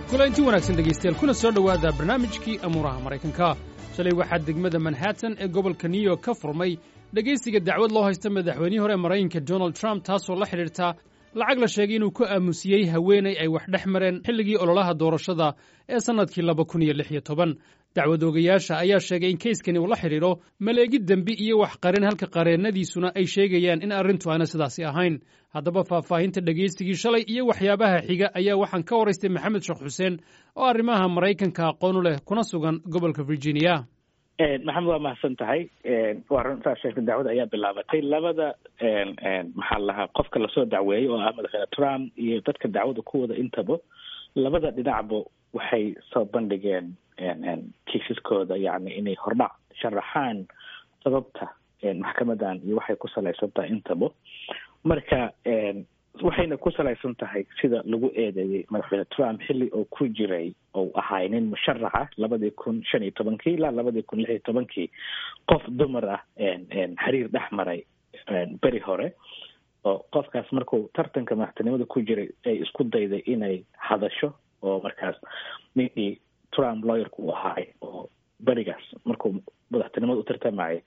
kulanti wanaagsan dhegaystayaal kuna soo dhowaada barnaamijkii amuuraha maraykanka shalay waxaa degmada manhattan ee gobolka new york ka furmay dhegaysiga dacwad loo haysta madaxweynihii hore maraykanka donald trump taasoo la xidhiirta lacag la sheegay inuu ku aamusiyey haweenay ay wax dhex mareen xilligii ololaha doorashada ee sannadkii laba kun iyo lix iyo toban dacwad oogayaasha ayaa sheegay in kayskani uu la xidhiidho maleegid dembi iyo wax qarin halka qareennadiisuna ay sheegayaan in arrintu aana sidaasi ahayn haddaba faahfaahinta dhegaysigii shalay iyo waxyaabaha xiga ayaa waxaan ka waraystay maxamed sheekh xuseen oo arrimaha maraykanka aqoon u leh kuna sugan gobolka virginia maxamed waa mahadsan tahay waa runtaa sheegtay dacwada ayaa bilaabatay labada maxaa lahaa qofka lasoo dacweeyey oo ah madaxweyne trump iyo dadka dacwada ku wada intaba labada dhinacba waxay soo bandhigeen kiisaskooda yani inay hordhac sharaxaan sababta maxkamadan iyo waxay ku salaysan tahay intaba marka waxayna ku salaysan tahay sida lagu eedeeyey madaxweyne trump xilli oo ku jiray ou ahay nin musharaxa labadii kun shan iyo tobankii ilaa labadii kun lix iyo tobankii qof dumar ah xiriir dhex maray beri hore oo qofkaas markuu tartanka madaxtinimada ku jiray ay isku dayday inay hadasho oo markaas ninkii trump lawyerka uu ahaay oo berigaas markuu madaxtinimada u tartamayay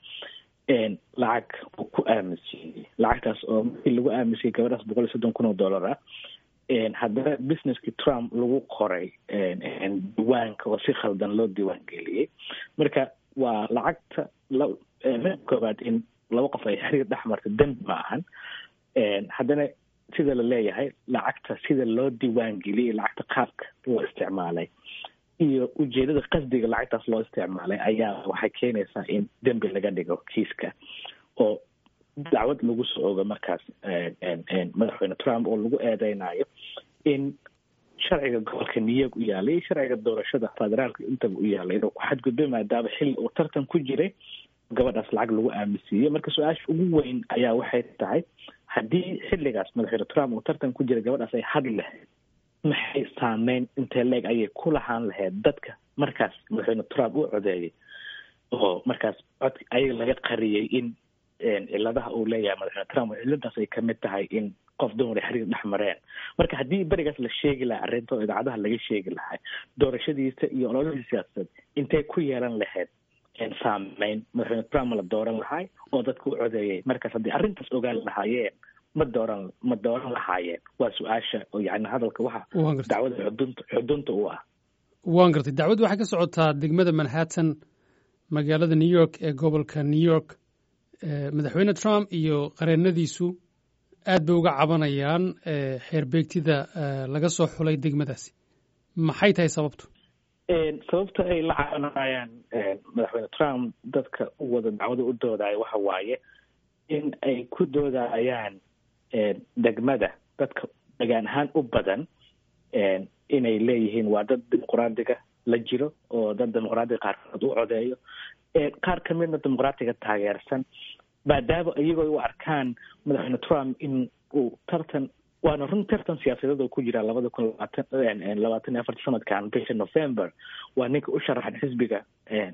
lacag uu ku aaminsiiyey lacagtaas oo markii lagu aaminsiiyey gabadhaas boqol iyo soddon kun oo dollar ah haddana businesskii trump lagu qoray diiwaanka oo si khaldan loo diiwaan geliyey marka waa lacagta mid koobaad in laba qof ay xiriir dhex marta dembi ma ahan haddana sida la leeyahay lacagta sida loo diiwaan geliyey lacagta qaabka loo isticmaalay iyo ujeedada qasdiga lacagtaas loo isticmaalay ayaa waxay keenaysaa in dembi laga dhigo kiiska oo dacwad lagu soo ogo markaas madaxweyne trump oo lagu eedeynayo in sharciga gobolka new york u yaalay iyo sharciga doorashada federaalka intaba u yaalay inuu ku xadgudbay maadaama xilli uu tartan ku jiray gabadhaas lacag lagu aaminsiiyey marka su-aasha ugu weyn ayaa waxay tahay haddii xilligaas madaxweyne trump uu tartan ku jiray gabadhaas ay hadli lahayd maxay saameyn intee leeg ayay ku lahaan lahayd dadka markaas madaxweyne trump u codeeyey oo markaas cod ayaga laga qariyey in ciladaha uu leeyahay madaxweyne trump oo ciladaas ay kamid tahay in qof dumar ay xiriir dhex mareen marka haddii berigaas la sheegi lahaa arrinta oo idaacadaha laga sheegi lahay doorashadiisa iyo ololihii siyaasadeed intay ku yeelan lahayd saameyn madaxweyne trump ma la dooran lahay oo dadka u codeeyey markaas haddii arrintaas ogaan lahaayeen ma dooran ma dooran lahaayeen waa su-aasha oo yani hadalka waxa dacwada xudunta xudunta u ah waan gartay dacwaddu waxay ka socotaa degmada manhattan magaalada new york ee gobolka new york madaxweyne trump iyo qareennadiisu aad bay uga cabanayaan xeer beegtida laga soo xulay degmadaasi maxay tahay sababtu sababta ay la cabanayaan madaxweyne trump dadka u wada dacwada u doodaya waxa waaye in ay ku doodayaan degmada dadka degaan ahaan u badan inay leeyihiin waa dad dimuqraadiga la jiro oo dad dimuqraadiga qaarkood u codeeyo qaar ka midna dimuqraatiga taageersan maadaama iyagoo u arkaan madaxweyne trump in uu tartan waana run tartan siyaasadeed oo ku jira labada kun labaatan labaatan iyo afarta sanadkan bisha november waa ninka u sharaxan xisbiga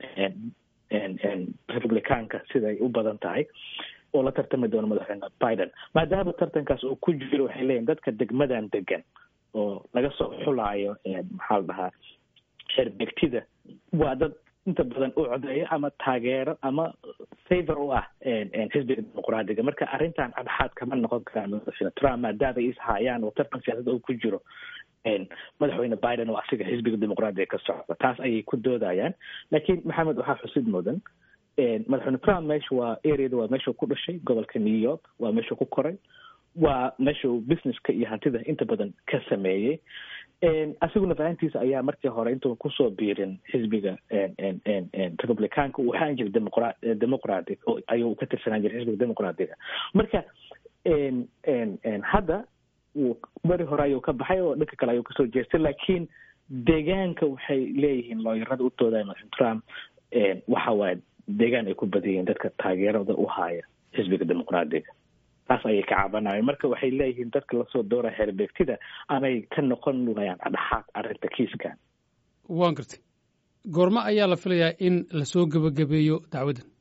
republicaanka siday u badan tahay oo la tartami doono madaxweyne biden maadaama tartankaas uu ku jiro waxay leeyihin dadka degmadan degan oo laga soo xulaayo maxaa la dhahaa xerbegtida waa dad inta badan u codeeyo ama taageero ama favor u ah xisbiga dimuqraadiga marka arrintan cadxaad kama noqon karaan madaxweyne trump maadaama ay ishaayaan oo tartan siyaasada uu ku jiro madaxweyne biden oo asiga xisbiga dimuqraadiga ka socda taas ayay ku doodayaan laakiin maxamed waxaa xusid mudan madaxweyne trump meesha waa areada waa meeshuu ku dhashay gobolka new york waa meeshuu ku koray waa meeshuu businesska iyo hantida inta badan ka sameeyey asiguna fahantiisa ayaa markii hore intuu kusoo biirin xisbiga republicaanka uu ahaan jiray demoqra demoqratic ayuu ka tirsanaan jiray xisbiga demoqraatiga marka hadda wuu beri hore ayuu ka baxay oo dhanka kale ayuu kasoo jeestay laakiin deegaanka waxay leeyihiin looyarada u doodaya madaxweyne trump waxa waaye deegaan ay ku badan yihiin dadka taageerada u haaya xisbiga dimuqraadiga taas ayay ka cabanayeen marka waxay leeyihiin dadka lasoo doora xeerbeegtida amay ka noqon layaan adhaxaad arrinta kiiskan waan gartay goormo ayaa la filayaa in lasoo gebagabeeyo dacwaddan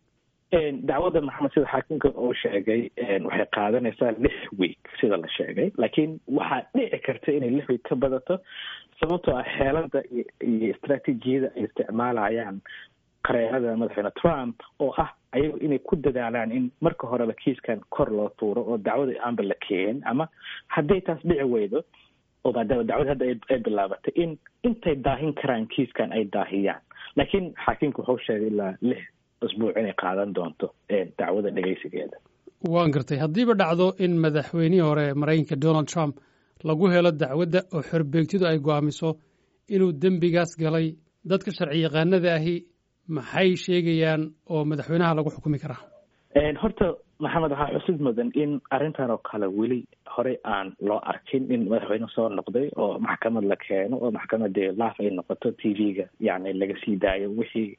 dacwadda maxamed sida xaakimka uu sheegay waxay qaadanaysaa lix week sida la sheegay laakiin waxaa dhici karta inay lix week ka badato sababtoo ah xeelada iyo istraatiijiyada ay isticmaalayaan qareerada madaxweyne trump oo ah ayagu inay ku dadaalaan in marka horeba kiiskan kor loo tuuro oo dacwada aanba la keenin ama hadday taas dhici weydo oo maadaama dacwada hadda ay bilaabatay in intay daahin karaan kiiskan ay daahiyaan laakiin xaakimka wuxuu sheegay ilaa lix usbuuc inay qaadan doonto dacwada dhegeysigeeda waan gartay haddiiba dhacdo in madaxweynihii hore maraykanka donald trump lagu helo dacwadda oo xorbeegtidu ay go'aamiso inuu dembigaas galay dadka sharci yaqaanada ahi maxay sheegayaan oo madaxweynaha lagu xukumi karaa horta maxamed waxaa xusid mudan in arrintan oo kale weli horey aan loo arkin in madaxweyne soo noqday oo maxkamad la keeno oo maxkamadii laaf ay noqoto t v-ga yani laga sii daayo wixii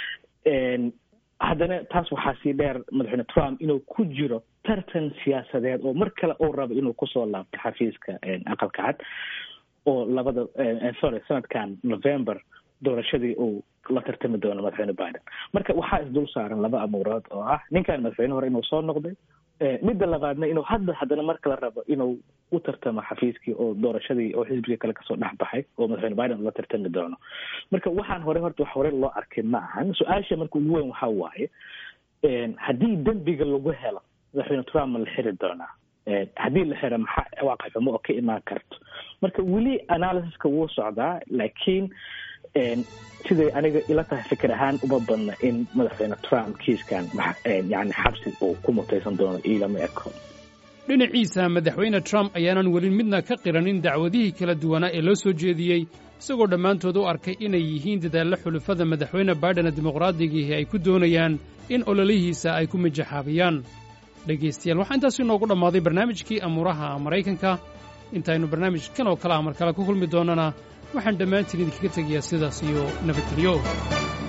haddana taas waxaa sii dheer madaxweyne trump inuu ku jiro tartan siyaasadeed oo mar kale uu rabo inuu kusoo laabto xafiiska aqalka cad oo labada sorry sanadkan november doorashadii uu la tartami doono madaxweyne biden marka waxaa isdul saaran laba amuurood oo ah ninkan madaxweyne hore inuu soo noqday midda labaadna inuu hadda haddana mar kale rabo inuu u tartamo xafiiskii oo doorashadii oo xisbiga kale kasoo dhex baxay oo madaxweyne biden ula tartami doono marka waxaan hore horta wax hore loo arkay ma ahan su-aasha marka ugu weyn waxaa waaye haddii dembiga lagu helo madaxweyne trump ma la xiri doonaa haddii la xiro maxaa cawaaqib xumo oo ka imaan karto marka weli analysiska wuu socdaa laakiin siday aniga ila tahay fikir ahaan uma badna in madaxweyne trump kiiskan yani xabsi uu ku mutaysan doono ilama eko dhinaciisa madaxweyne trump ayaanan weli midna ka qiranin dacwadihii kala duwanaa ee loo soo jeediyey isagoo dhammaantood u arkay inay yihiin dadaallo xulufada madaxweyne baiden ee dimuqraadigiihi ay ku doonayaan in ololihiisa ay ku mijaxaabiyaan dhegaystayaal waxaa intaas inoogu dhammaaday barnaamijkii amuuraha maraykanka intaynu barnaamijkan oo kale ah mar kale ku kulmi doonnana waxaan dhammaantiin idinkaga tegayaa sidaas iyo nabadgelyo